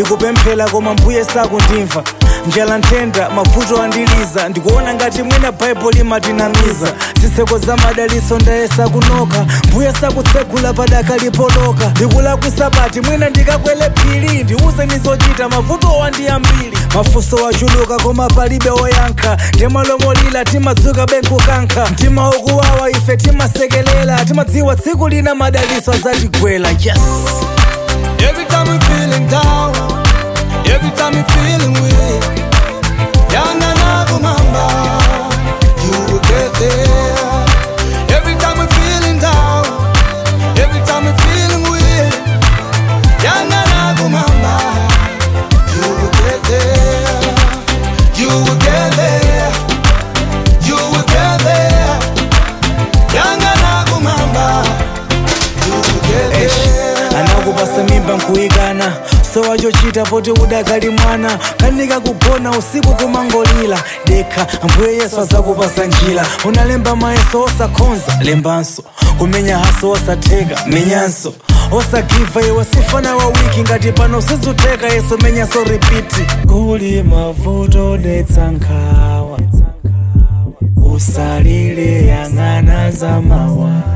ndikupemphera koma mbuye sakundimva njala nthenda mavuto andiliza ndikuona ngati mwina baibo limatinamiza zitseko za madaliso ndayesa kunoka mbuye sakutsegula padaka lipoloka ndikulakwisa pati mwina ndikakwele phiri ndiuze zochita mavuto wandiyambiri mafunso wachuluka koma palibe woyankha ndimalomolira timadzuka benkukankha mtima ukuwawa ife timasekelela timadziwa tsiku lina madaliso azatigwela yes Every time I'm feeling down, every time I'm feeling weak, yana nakumamba, you will get there. Every time I'm feeling down, every time I'm feeling weak, yana nakumamba, you will get there. You will get there. You will get there. Yana nakumamba, you will get there. anakupasa mimba nkuyikana so wachochita poti udakali mwana kanika kugona usiku kumangolira dekha ambuye yesu azakupasa njira unalemba mayeso osakhonza lembanso kumenya haso osatheka menyanso osagiva iwe sifana wa wiki ngati pano sizuteka yeso menyanso ripiti kuli mavuto detsa nkhawa usalile yang'ana za mawa